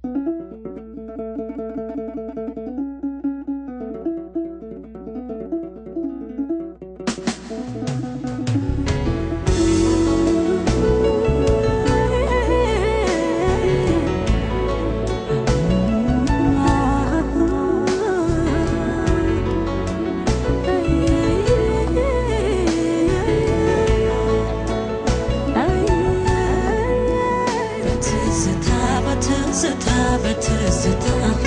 በትዝታ በትዝታ በትዝታ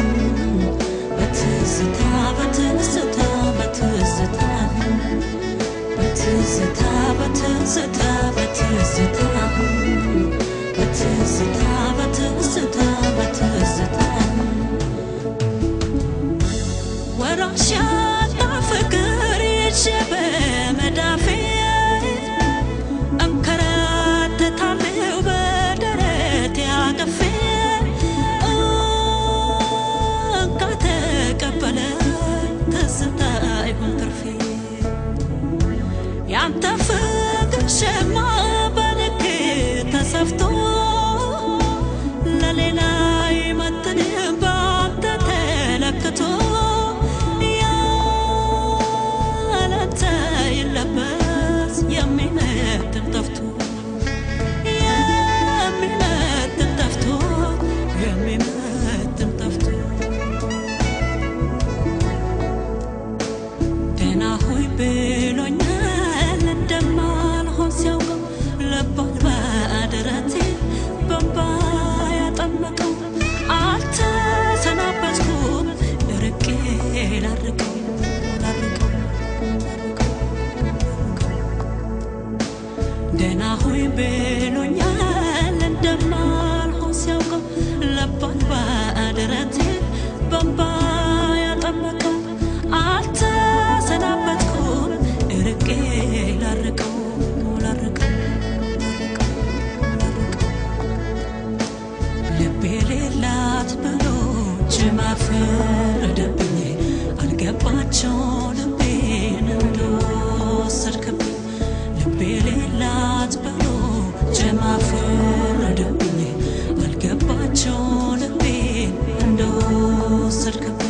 በትዝታ በትዝታ በትዝታ በትዝታ በትዝታ በትዝታ በትዝታ በትዝታ በትዝታ ወራሽ ያጣ ፍቅር ይዤ በመዳፌ እንከራተታለሁ በደረቴ አቅፌ እንካ ተቀበለ ትዝታ ይሁን ትርፌ ያንተ ፍቅር ሸማ በልክ ተሰፍቶ ለሌላ ይመጥን ባንተ ተለክቶ ያለንተ ይለበስ የሚመጥን ጠፍቶ የሚመጥን ጠፍቶ የሚመጥን ጠፍቶ ደህና ሆይ ብሎኛል እንደማልሆን ሲያውቀው ልቧን በደረቴ በእንባ ያጠመቀው አልተሰናበትኩም ርቄ ላርቀው ላርቀው ደህና ሆይ ብሎኛል እንደማልሆን ሲያውቀው ልቧን በደረቴ በእንባ ያጠመቀው አልተሰናበትኩም ርቄ ላርቀው ላርቀው ላርቀው ላርቀው ልቤ ሌላት ብሎ ጅማ ፈረደብኝ አልገባቸው ልቤን እንደወሰድክብኝ ልቤ ሌላት ብሎ ጅማ ፈረደብኝ አልገባቸው ልቤን እንደወሰድክብኝ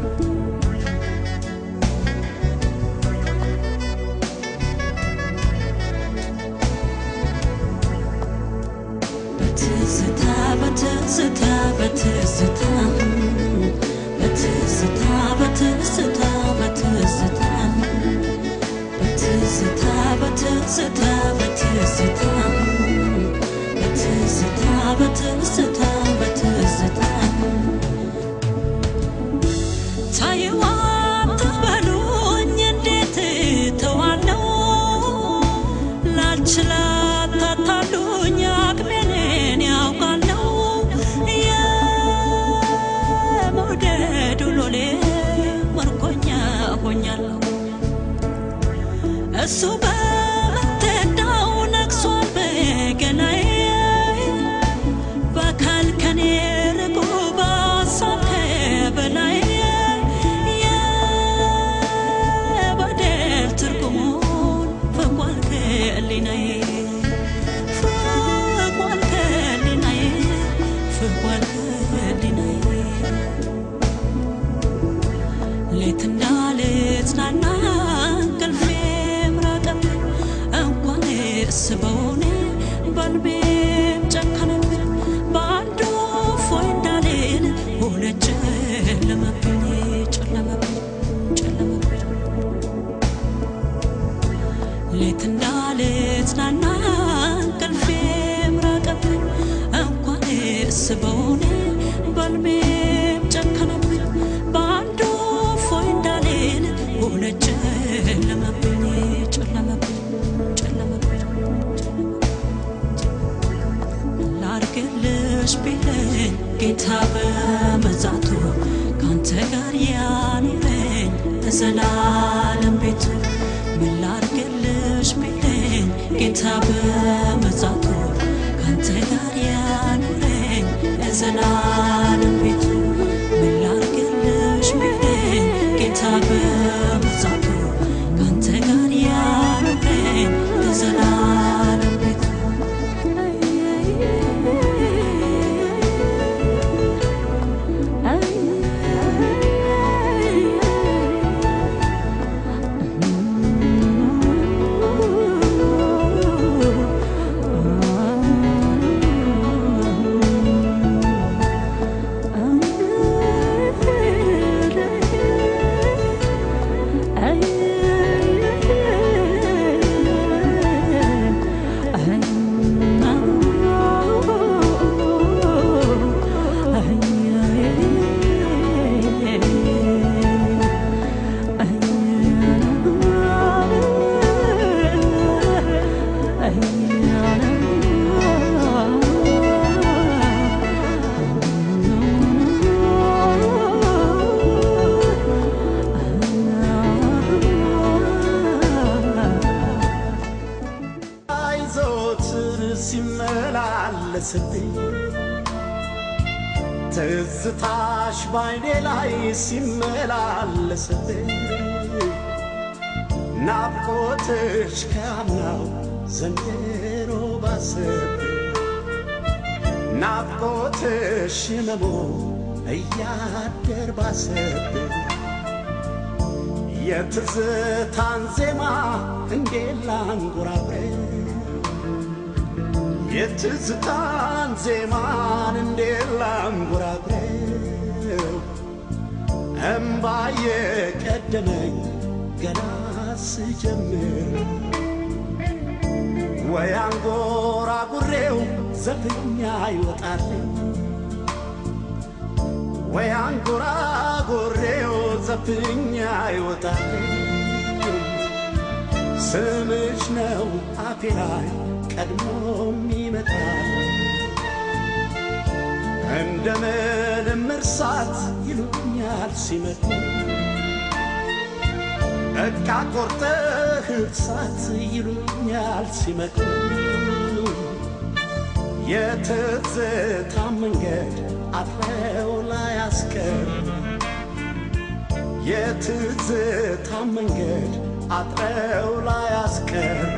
በትዝታ በትዝታ በትዝታ በትዝታ በትዝታ በትዝታ በትዝታ በትዝታ በትዝታ በትዝታ በትዝታ በትዝታ ታየዋ አትበሉኝ እንዴት ተዋለው ላልችላት ታታሉኝ አቅሜን ያውቃለው የመውደዱ ሎሌ መርኮኛ ሆኛለሁ እሱ በምትዳው ነግሷል በገላዬ በአካል ከኔ ርቆ በሀሳብ ከበላዬ የበደል ትርጉሙን ፍቋል ከህሊናዬ ፍቋል ከህሊናዬ ፍቋል ከህሊናዬ ሌትና ልጽናና እንቅልፌም ራቀብኝ እንኳን እስበውኔ በልቤም ጨከነብኝ በአንዱ እፎይ እንዳልል ሆነ ጨለመብኝ ጨለመብኝ ጨለመብኝ ሌትና ልጽናና እንቅልፌም ራቀብኝ እንኳን እስበውኔ በልቤም ጨከነብኝ በአንዱ እፎይ እንዳልል ሆነ ጨለመብኝ ጨለመብኝ ጨለመብኝ ላርግልሽ ቢለኝ ጌታ በመዛቱ ካንተ ጋር ያኑረኝ ለዘላለም ቤቱ ምን ላርግልሽ ቢለኝ ጌታ በመዛቱ ካንተ ጋር ያኑረኝ ለዘላለም ቤቱ ምን ላርግልሽ ቢለኝ ጌታ በመዛቱ ካንተ ጋር ያኑረኝ ለዘላለም ቤቱ ትዝታሽ ባይኔ ላይ ሲመላለስብኝ ናፍቆትሽ ከአምናው ዘንድሮ ባሰብኝ ናፍቆትሽ ህመሙ እያደር ባሰብኝ የትዝታን ዜማ እንዴት ላንጎራጉረው የትዝታን ዜማን እንዴት ላንጎራጉረው እምባዬ ቀደመኝ ገና ስጀምር ወይ አንጎራጉሬው ዘፍኛ ይወጣልኝ ወይ አንጎራጉሬው ዘፍኛ ይወጣልኝ ስምሽ ነው አፌ ላይ ቀድሞም ይመጣል እንደምንም እርሳት ይሉኛል ሲመጡ በቃ ቆርጠህ እርሳት ይሉኛል ሲመጡ የትዝታ መንገድ አጥረው ላይ አስቀር የትዝታ መንገድ አጥረው ላይ አስቀሩ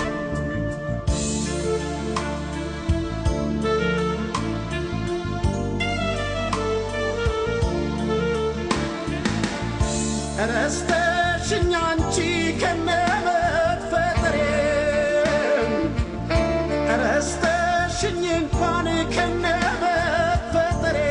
ረስተሽኝ አንቺ ከነመፈጠሬ ረስተሽኝ እንኳን ከነመፈጠሬ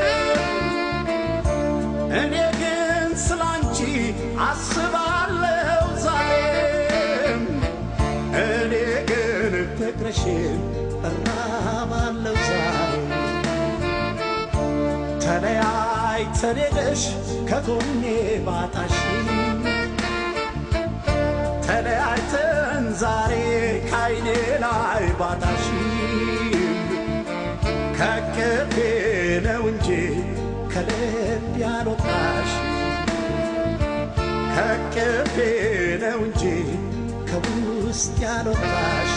እኔ ግን ስላንቺ አስባለሁ ዛሬም እኔ ግን ፍቅርሽን እራባለሁ ዛሬ ተለያይተን ሄደሽ ከጎኔ ባጣሽ ተለያይተን ዛሬ ካይኔ ላይ ባጣሽ ከቅፌ ነው እንጂ ከልብ ያልወጣሽ ከቅፌ ነው እንጂ ከውስጥ ያልወጣሽ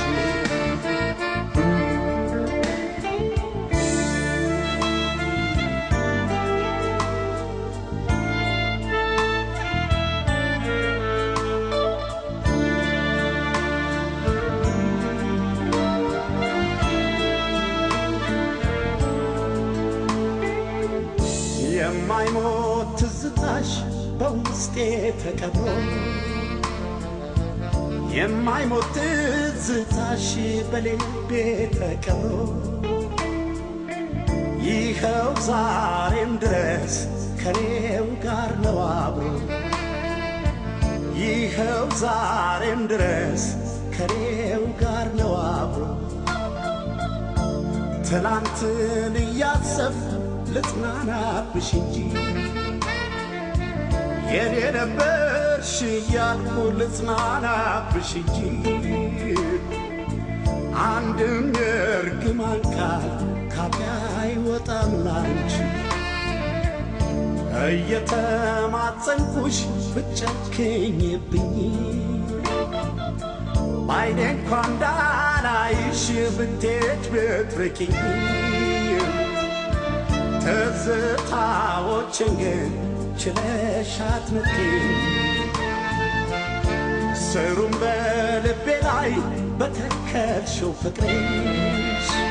የማይሞት ትዝታሽ በውስጤ ተቀብሮ የማይሞት ትዝታሽ በልቤ ተቀብሮ ይኸው ዛሬም ድረስ ከኔው ጋር ነው አብሮ ይኸው ዛሬም ድረስ ከኔው ጋር ነው አብሮ ትላንትን እያሰብ ልጽናናብሽ እንጂ የኔ ነበርሽ እያልኩ ልጽናናብሽ እንጂ አንድም የእርግማን ቃል ካፌ አይወጣም ላንቺ እየተማጸንኩሽ ብጨክኝብኝ ባይኔ እንኳ እንዳላይሽ ብትሄድ ብትርቂኝ ትዝታዎችን ግን ችለሽ አትንቂኝ ስሩም በልቤ ላይ በተከልሽው ፍቅርሽ